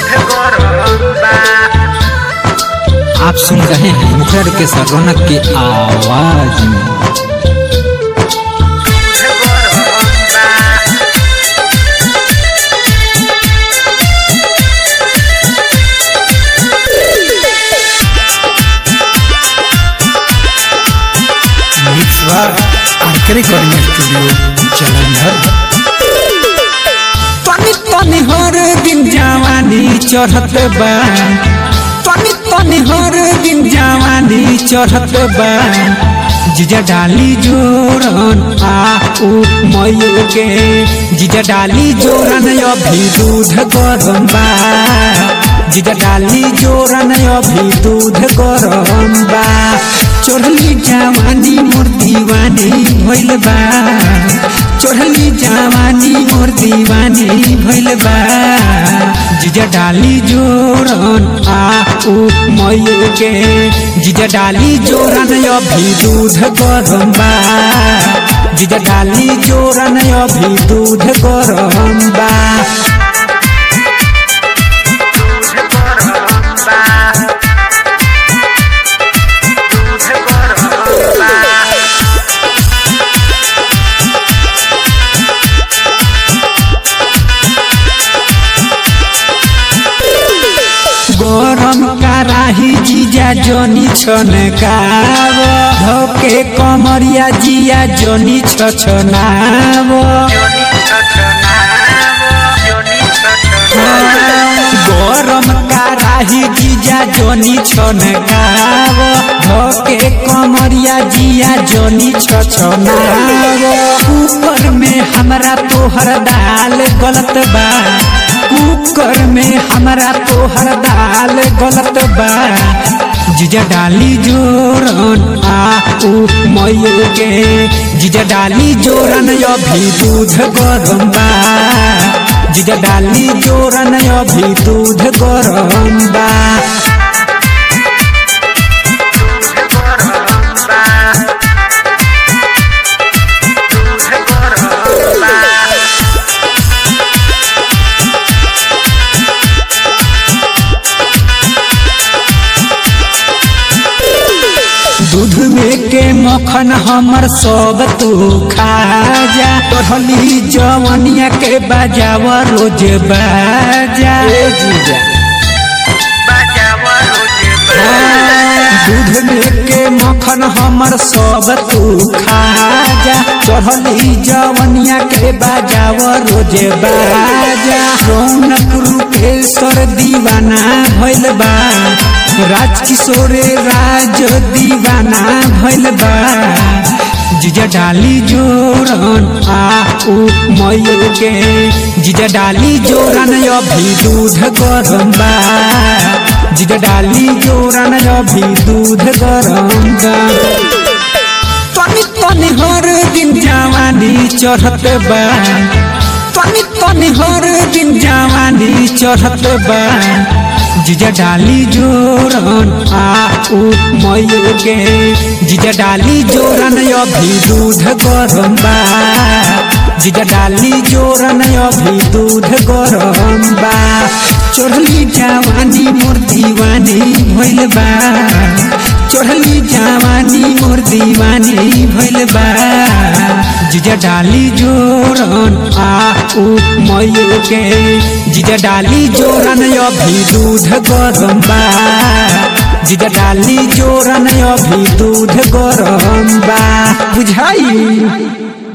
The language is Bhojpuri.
आप सुन रहे हैं मुखर के सर रौनक की आवाज में मिक्सवार आरके रिकॉर्डिंग स्टूडियो जलंधर तनी तनी हर दिन जवानी चढ़त बा तनी तनी हर दिन जवानी चढ़त बा जिजा डाली जोरन आ उ मयूर के जिजा डाली जोरन अभी दूध गरम बा जिजा डाली जोरन अभी दूध गरम बा चढ़ली जवानी मोर दीवानी भइल बा चढ़ली जवानी मोर दीवानी भइल बा जिजा डाली जोरन आ उ मयूर के जिजा डाली जोरन अभी दूध गरम बा जिजा डाली जोरन अभी दूध गरम बा गरम कराही जीजा जोनी छन गाव धोके कमरिया जिया जोनी छछनाव गरम कराही जीजा जोनी छन गाव धोके कमरिया जिया जोनी छछनाव ऊपर में हमरा तोहर दाल गलत बा कुकर में हमरा तोहर दाल गलत बा जिजा डाली जोरन आ उ मयूर के जिजा डाली जोरन अभी दूध गरम बा जिजा डाली जोरन अभी दूध गरम बा दूध में के मक्खन हमर सब तू खा जा पढ़ली जवनिया के बजाव रोज बाजा दूध में के मक्खन हमर सब तू खा जा चढ़ली जवनिया के बजाव रोज बाजा रौनक रूपेश्वर दीवाना भइल बा राजकिशोर राज दीवाना भइल बा जिजा डाली जोरन आ उ मयूर के जिजा डाली जोरन अभी दूध गरम बा जिजा डाली जोरन अभी दूध गरम बा तनी तनी हर दिन जवानी चढ़त बा तनी तनी हर दिन जवानी चढ़त बा जिजा डाली जोरन आ उ मयूर के जिजा डाली जोरन अभी दूध गरम बा जिजा डाली जोरन अभी दूध गरम बा चढ़ली जवानी मोर दीवानी भइल बा चढ़ली जवानी मोर दीवानी भइल बा जिजा डाली जोरन आ उ मयूर के जिजा डाली जोरन अभी दूध गरम बा जिजा डाली जोरन अभी दूध गरम बा बुझाई